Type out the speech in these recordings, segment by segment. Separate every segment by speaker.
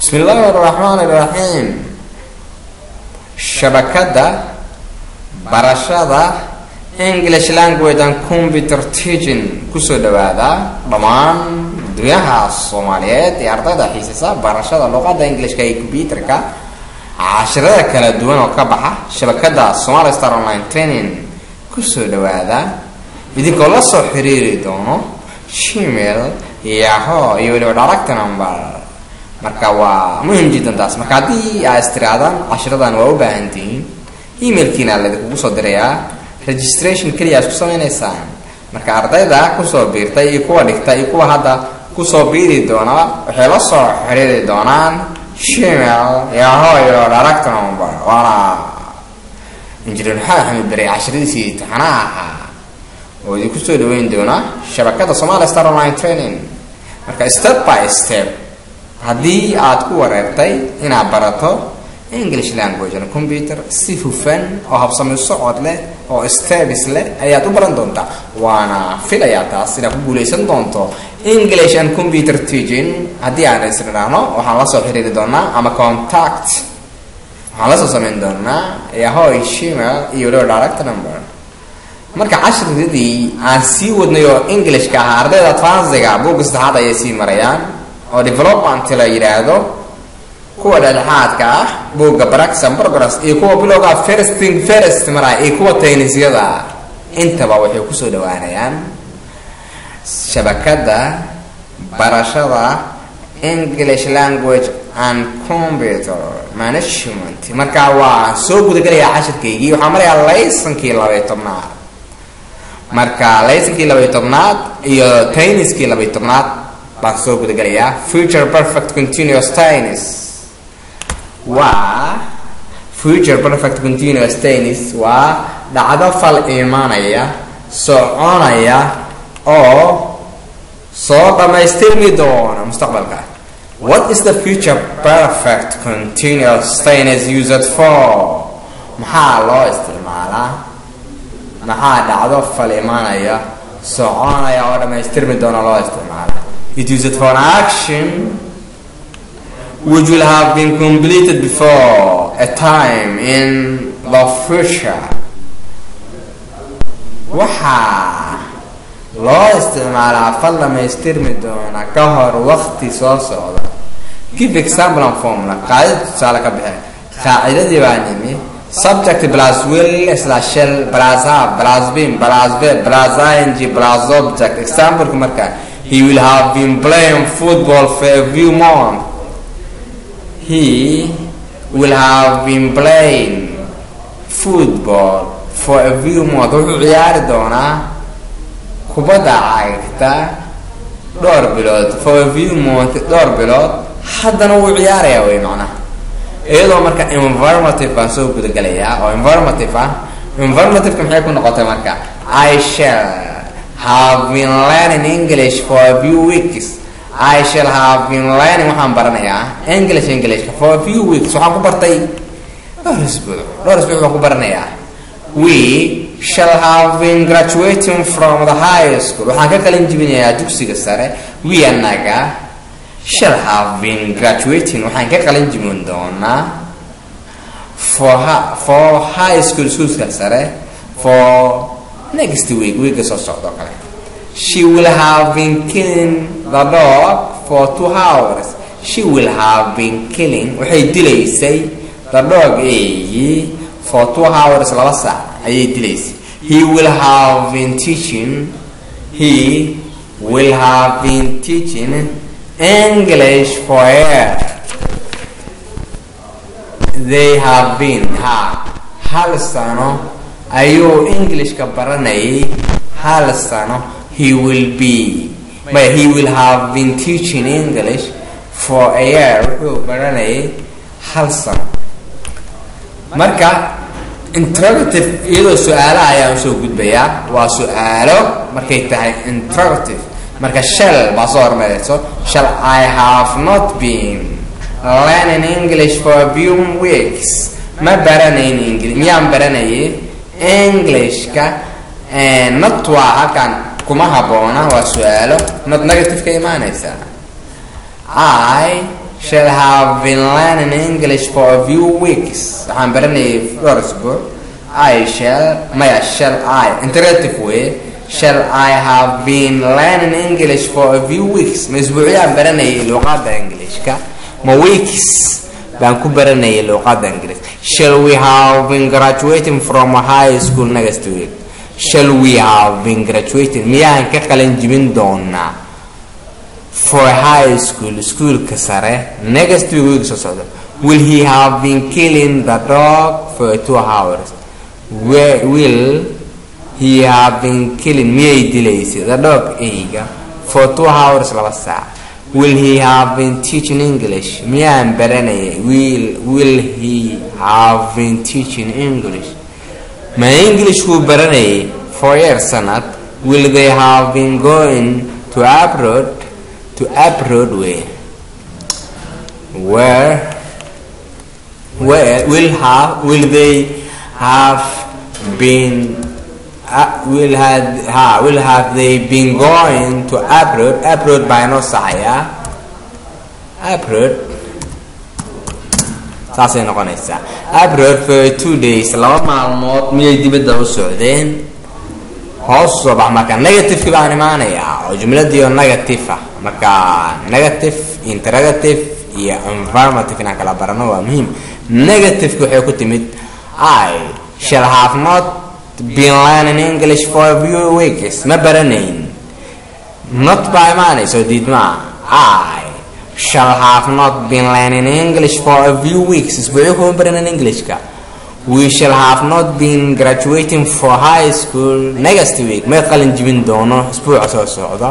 Speaker 1: bismi illaahi araxmaan iraxiim shabakadda barashada english language and computer teaching kusoo dhawaada dhammaan dunyaha soomaaliyeed ee ardayda xiisisa barashada luqadda englishka iyo combyuterka cashirada kala duwan oo ka baxa shabakadda somali star online training kusoo dhawaada idinkoo la soo xiriiri doono gmail yaho iyo weliba direct number marka waa muhim jiddan taas marka haddii aa istiraadaan cashiradan waa u baahan tihiin emailkiina laydinkugu soo dirayaa registration keliya isku sameynaysaan marka ardayda kusoo biirtay iyo kuwa dhigta iyo kuwa hadda kusoo biiri doona waxay la soo xiriiri doonaan gmail yaho iyo direct number waana injineer maxamed axmed bere cashiradiisii taxanaha ahaa oo idinku soo dhaweyn doona shabakada somali star online training marka step by step haddii aad ku wareertay inaad barato english language and computer si hufan oo habsami socod leh oo stabis leh ayaad u baran doontaa waana filayaa taas inaad ku guuleysan doonto english and computer teaching haddii aan isnidhaahno waxaan la soo xiriiri doonaa ama contact waxaan la soo sameyn doonaa yahoy gmail iyo waliba direct number marka cashiradii aan sii wadnay oo englishka ahaa ardayda advansiga buugga saddexaad ayay sii marayaan oo development la yidhaahdo kuwa dhexdhexaadka ah buugga braxan progress iyo kuwa bilowga firsting first maraya iyo kuwa taynisyada intaba waxay kusoo dhawaanayaan shabakadda barashada english language and computer management marka waa soo gudagalayaa cashirkaygii waxaa marayaa laysankii labay tobnaad marka laysankii labay tobnaad iyo tayniskii labay tobnaad baan soo gudagalayaa future perfect continuous tennis waa future perfect continuous tennis waa dhacdo fal imaanaya soconaya oo soo dhammaystirmi doona mustaqbalka what is the future perfect continuous tennis used for maxaa loo isticmaalaa maxaa dhacdo fal imaanaya soconaya oo dhammaystirmi doona loo isticmaala it used for an action which will have been completed before a time in the future waxaa loo isticmaalaa fal dhamaystirmi doona ka hor waqti soo socda give example and formula qaacida tusaale ka bixe qaacidadii baa nimi subject plus will slash shell plus have plus been plus be plus ing plus object exampleka marka he will have been playing football for a few months he will have been playing football for a few months wuxuu ciyaari doonaa kubadda cagta dhowr bilood for a few months dhowr bilood haddana wuu ciyaarayaa wey macnaha iyadoo marka informative baan soo gudagalayaa oo informative ah informativeka maxay ku noqotay marka i shall have been learning english for a few weeks i shall have been learning waxaan baranayaa english englishka for a few weeks waxaan ku bartay dhowr isbuuc dhowr isbuuc baan ku baranayaa we shall have been graduating from the high school waxaan ka qalin jibinayaa dugsiga sare we anaga shall have been graduating waxaan ka qalin jibin doonaa for for high school schoolska sare for next week weeka soo socdo kale she will have been killing the dog for two hours she will have been killing waxay dilaysay the dog eeyi for two hours laba saac ayay dilaysay he will have been teaching he will have been teaching english for air they have been ha hal sano ayuu englishka baranayay hal sano he will be but he will have been teaching english for a year wuxuu baranayay hal sano marka interrogative iyadoo su-aalaha ayaan usoo gudbayaa waa su-aalo markay tahay interrogative marka shell baa soo hormareyso shall i have not been learning english for a few weeks ma baranayn english miyaan baranayay englishka not waa halkan kuma haboona waa su-aalo not negative ka imaanaysa i shall have been learning english for a few weeks waxaan baranayay dhowr isbuuc i shall maya shall i interactive way shall i have been learning english for a few weeks ma isbuucyaan baranayay luqadda englishka ma weeks baan ku baranayay luqadda ingiriis shall we have been graduating from high school next week shall we have been graduating miyaan ka qalin jibin doonaa for high school iskuolka sare next week week soo socda will he have been killing the dog for two hours Where will he have been killing miyay dilaysay the dog eyga for two hours laba saac will he have been teaching english miyaan baranayay will will he have been teaching english ma englishkuu baranayay for year sanad will they have been going to abroad to abroad where where where will have will they have been uh, will have ha will have they been going to abroad abroad by no saya abroad saasay noqonaysaa abroad for two days laba maalmood miyay dibadda u socdeen hoos soo bax marka negativeki baan imaanayaa oo jumladiio negative ah marka negative interrogative iyo environmentive inaan kala barano waa muhiim negativeki waxay ku timid i shall have not been learning english for a few weeks ma baranayn not baa imaanayso diidmaa i shall have not been learning english for a few weeks isbuucyo kuma baranan englishka we shall have not been graduating for high school next week may qalin jibin doono isbuuca soo socda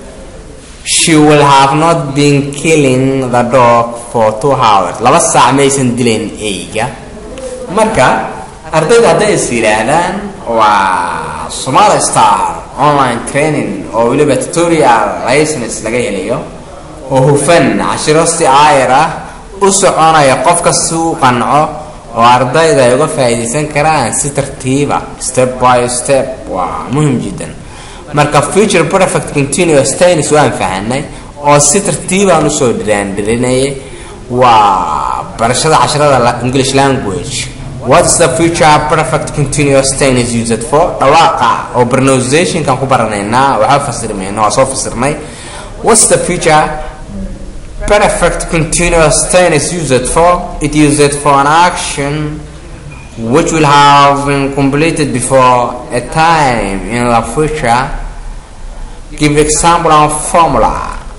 Speaker 1: she will have not been killing the dog for two hours laba saac maysan dilayn eyga marka ardayda hadday is yidhaahdaan waa somali star online training oo weliba tutorial license laga helayo oo hufan cashiro si aayar ah u soconaya qofka si u qanco oo ardayda ay uga faa'iidaysan karaan si tartiiba step by step waa muhim jiddan marka future perfect continuous tennis waan fahanay oo si tartiibaan usoo dhiraandhirinayay waa barashada casharada english language what's the future perfect continuous tennis used for dhawaaqa oo pronunciationkan ku baranaynaa waxaa fasirmayna waa soo fasirnay what's the future perfect continuous tense used for it used for an action which will have been completed before a time in the future give example of formula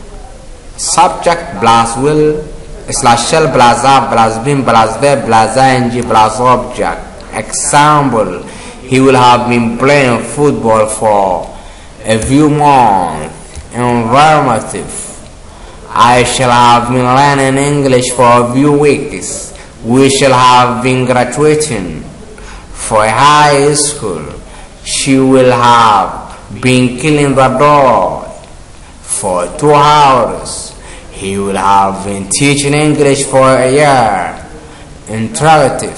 Speaker 1: subject plus will slash shell plus up plus been plus verb plus ing plus object example he will have been playing football for a few months environmental I shall have been learning English for a few weeks. We shall have been graduating for high school. She will have been killing the dog for two hours. He will have been teaching English for a year. Interrogative.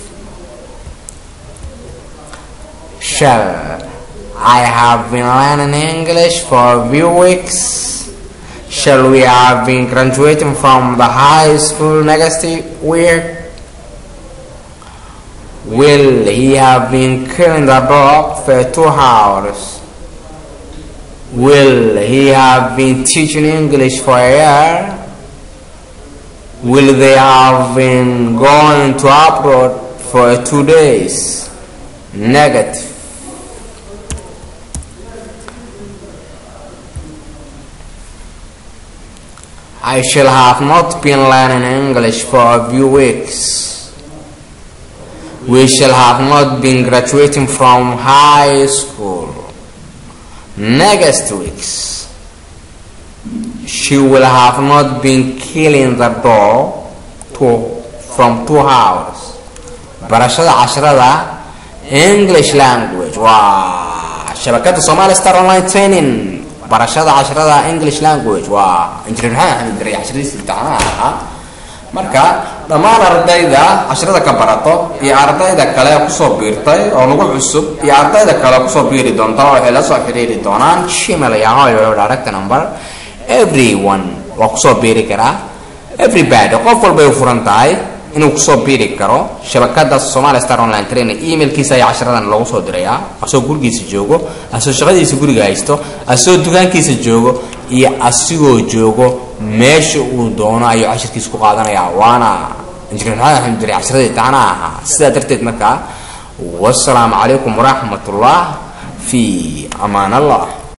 Speaker 1: Shall I have been learning English for a few weeks? Shall we have been graduating from the high school next week? Will he have been killing the dog for two hours? Will he have been teaching English for a year? Will they have been going to abroad for two days? Negative. I shall have not been learning English for a few weeks. We shall have not been graduating from high school. Next weeks, she will have not been killing the dog to, from two hours. barashada casharada english language waa shabakada somali star online training barashada casharada english language waa injineer maxamed axmed bere casharadiisa imtixaanaha ahaa marka dhammaan ardayda casharada ka barato iyo ardayda kale kusoo biirtay oo nagu cusub iyo ardayda kale kusoo biiri doonta waxay la soo xiriiri doonaan gmail iyo direct number everyone waa kusoo biiri karaa everybody qof walbay u furan tahay inuu kusoo biiri karo shabakada somali star online trainer emailkiisa ayaa casharadan loogu soo dirayaa asoo gurigiisa joogo asoo shaqadiisa guriga haysto asoo dukaankiisa joogo iyo asigoo joogo meesha uu doono ayuu cashirkiisa ku qaadanayaa waana injineer maxamed axmed jiri casharadii taana ahaa sidaa darteed markaa wasalaamu calaykum waraxmat ullah fi amaan allah